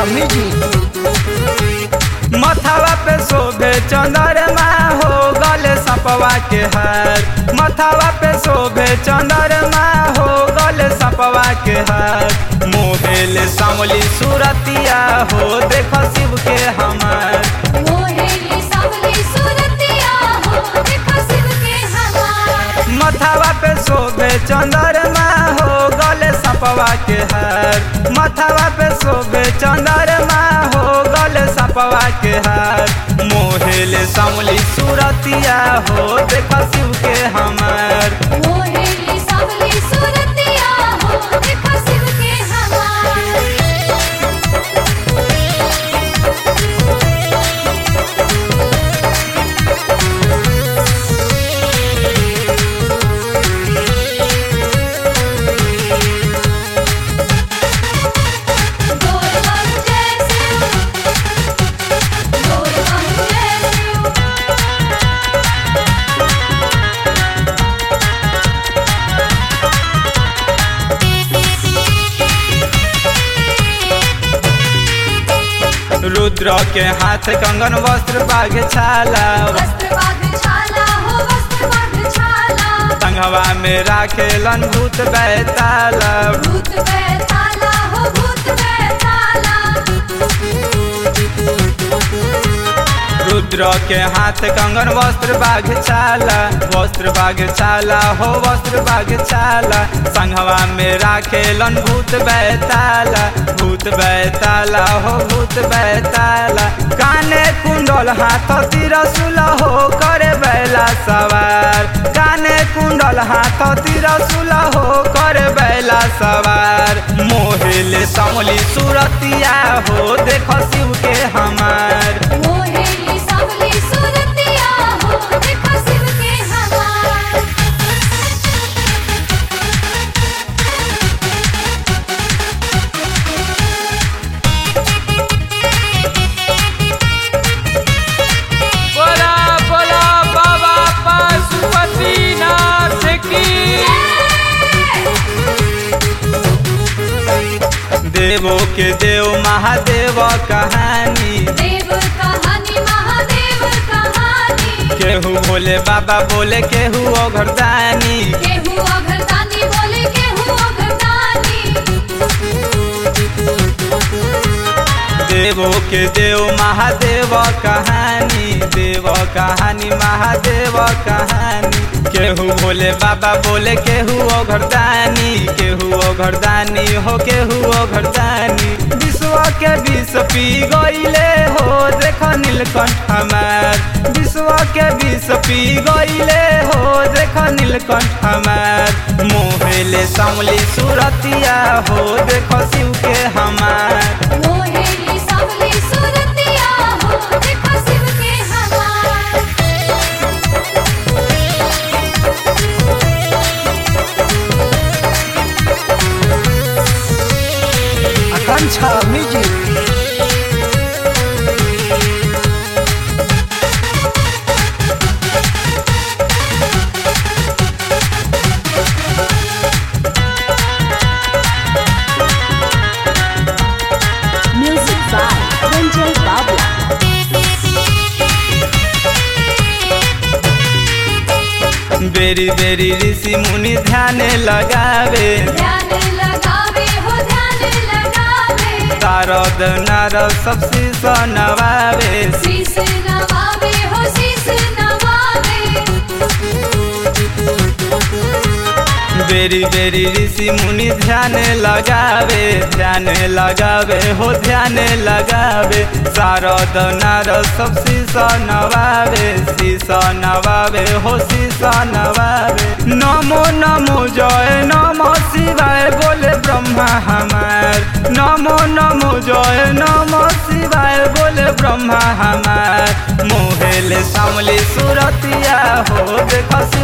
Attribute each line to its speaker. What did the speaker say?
Speaker 1: Music
Speaker 2: मथावा पे शोभे चंद्रमा हो गले सपवा के हार मथावा पे शोभे चंद्रमा हो गले सपवा के हार मोहेले सामली सूरतिया हो देख शिव के हमार
Speaker 3: मोहेली सावली सूरतिया हो देखो शिव के हमार
Speaker 2: मथावा पे शोभे चंद्रमा हो गले सपवा के हार मथावा पे शोभे चंद्रमा हो गले सपवा के हार मोहेले सामली सूरतिया हो देख शिव के हमार
Speaker 3: मोहेली सावली सूरतिया हो देखो शिव के हमार गोल बम जय शिव गोल बम जय शिव
Speaker 2: रुद्र के हाथ कंगन वस्त्र बाघ छाला
Speaker 3: वस्त्र बाग छाला हो वस्त्र बाग छाला
Speaker 2: संघवा में राखेलन भूत बैताला
Speaker 3: भूत बैताला हो भूत बैताला
Speaker 2: रुद्र के हाथ कंगन वस्त्र बाघ छाला वस्त्र बाघ छाला हो वस्त्र बाघ छाला संघवा में राखेलन भूत बैताला भूत बैताला हो भूत बैताला काने कुंडल हाथ तिरसुल हो करे बैला सवार काने कुंडल हाथ तिरसुल हो करे बैला सवार मोहेले समली सुरतिया हो देख शिव के हमार
Speaker 3: मोहेली सावली सूरतिया हो देखो शिव के हमार
Speaker 2: बोला बोला बाबा पशुपतिनाथ की देवो के देव महादेव कहानी
Speaker 3: देव कहानी महादेव कहानी
Speaker 2: केहू भोले बाबा बोले केहू ओघरदानी
Speaker 3: केहू अघरदानी बोले केहू अघरदानी
Speaker 2: देवो के देव महादेव कहानी देव कहानी महादेव कहानी केहू भोले बाबा बोले केहू ओघरदानी केहू ओघरदानी हो केहू ओघरदानी विश्व के विष पी गईले हो देख नीलकंठ हमार विश्व के विष पी गईले हो देख नीलकंठ हमार मोहेले समली सुरतिया हो देख शिव के हमार
Speaker 3: मोहेली सावली सूरतिया हो देखो शिव के हमार
Speaker 1: Akanksha music
Speaker 4: Music by Ranjay Babla.
Speaker 2: बेरी बेरी ऋषि मुनि ध्यान लगावे
Speaker 3: ध्यान लगावे हो ध्यान लगावे
Speaker 2: तारद नारद सब शीश नवावे
Speaker 3: शीस नवावे हो शीस नवावे
Speaker 2: बेरी बेरी ऋषि मुनि ध्यान लगावे ध्यान लगावे हो ध्यान लगावे शारद नारद सब शीश नवावे शीश नवावे हो शीश नवावे नमो नमो जय नमो शिवाय बोले ब्रह्मा हमार नमो नमो जय नमो शिवाय बोले ब्रह्मा हमार मोहेले सामली सुरतिया हो देख